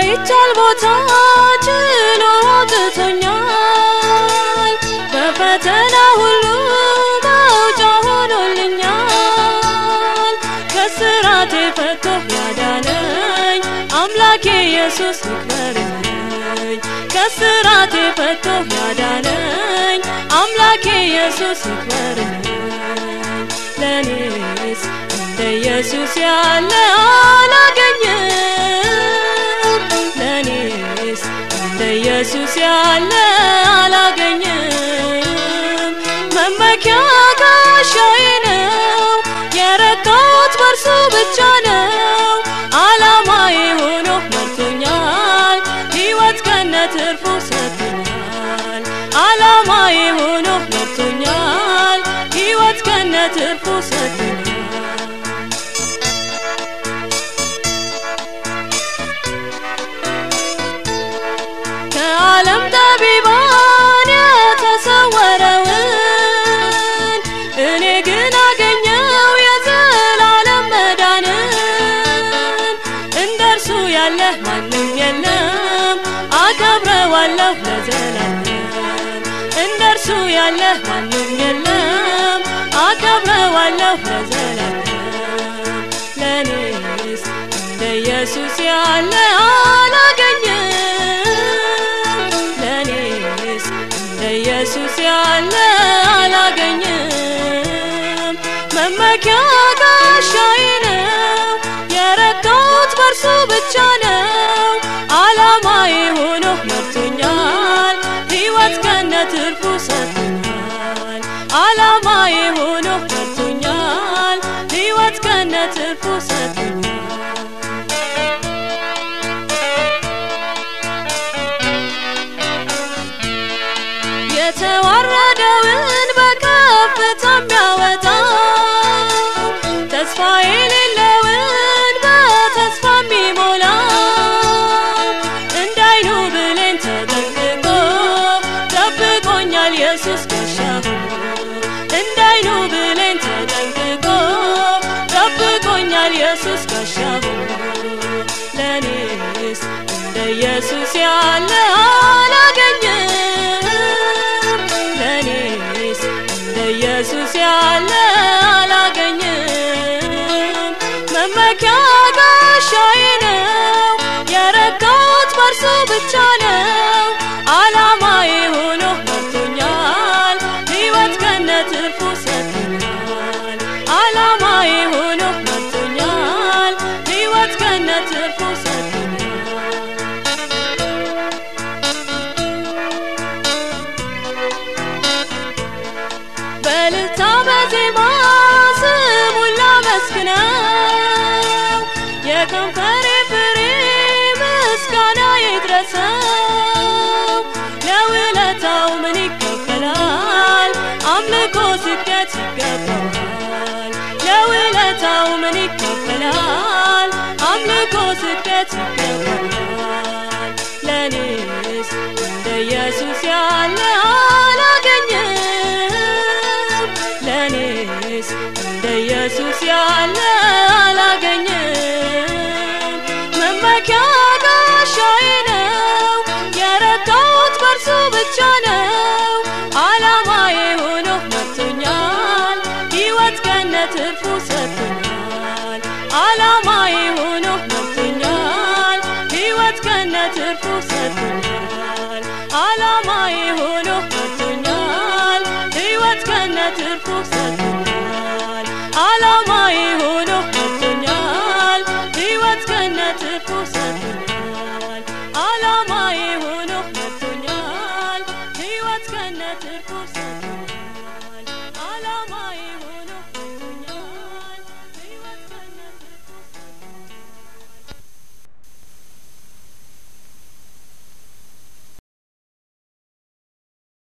በማይቻል ቦታ ችሎ አውጥቶኛል። በፈተና ሁሉ መውጫ ሆኖልኛል። ከስራቴ ፈቶ ያዳነኝ አምላኬ ኢየሱስ ይክበርልኝ። ከስራቴ ፈቶ ያዳነኝ አምላኬ ኢየሱስ ይክበርልኝ። ለኔስ እንደ ኢየሱስ ያለ አላገኝም። ለኔስ እንደ ኢየሱስ ያለ አላገኝም። መመኪያ ጋሻዬ ነው፣ የረካሁት በርሱ ብቻ ነው። አላማዬ ሆኖ መርቶኛል፣ ሕይወት ከነ ትርፉ ሰጥቶኛል። አላማዬ ሆኖ መርቶኛል፣ ሕይወት ከነ ትርፉ ሰጥቶኛል። ከዓለም ጠቢባን የተሰወረውን እኔ ግን አገኘው የዘላለም መዳንን። እንደ እርሱ ያለ ማንም የለም፣ አከብረዋለሁ ለዘላለም። እንደ እርሱ ያለ ማንም የለም፣ አከብረዋለሁ ለዘላለም። ለኔስ እንደ ኢየሱስ ያለ አላገኝም። ለኔስ እንደ ኢየሱስ ያለ አላገኝም። መመኪያ ጋሻዬ ነው፣ የረካሁት በርሱ ብቻ ነው። አላማዬ ሆኖ መርቶኛል፣ ሕይወት ከነ ትርፉ ሰጥቶኛል። አላማዬ ሆኖ መርቶኛል፣ ሕይወት ከነ ትርፉ ሰጥቶኛል። የተዋረደውን በከፍታ የሚያወጣው ተስፋ የሌለውን በተስፋ የሚሞላው እንዳይኑ ብሌን ተጠንቅቆ ጠብቆኛል ኢየሱስ ጋሻው እንዳይኑ ብሌን ተጠንቅቆ ጠብቆኛል ኢየሱስ ጋሻው ለኔስ እንደ ኢየሱስ ያለ አላገኝም። ለኔስ እንደ ኢየሱስ ያለ አላገኝም። መመኪያ ጋሻዬ ነው፣ የረካሁት በርሱ ብቻ ነው። አላማዬ ሆኖ መርቶኛል፣ ሕይወት ከነ ትርፉ ሰጥቶኛል። አላማዬ ሆኖ መርቶኛል፣ ሕይወት ከነ ትርፉ ሰጥቶኛል። በእልልታ በዜማ ስሙን ላመስግነው የከንፈሬ ፍሬ ምስጋና ይድረሰው። ለውለታው ምን ይከፈላል? አምልኮ ስግደት ይገባዋል። ለውለታው ምን ይከፈላል? አምልኮ ስግደት ይገባዋል። ለኔስ እንደ ኢየሱስ ያለ አላገኝም። ለኔስ እንደ ኢየሱስ ያለ አላገኝም። መመኪያ ጋሻዬ ነው፣ የረካሁት በርሱ ብቻ ነው። አላማዬ ሆኖ መርቶኛል፣ ሕይወት ከነ ትርፉ ሰጥቶኛል። አላማዬ ሆኖ መርቶኛል፣ ሕይወት ከነ ትርፉ ሰጥቶኛል። አላማዬ ሆኖ መርቶኛል፣ ሕይወት ከነ ትርፉ ሰጥቶኛል። አላማ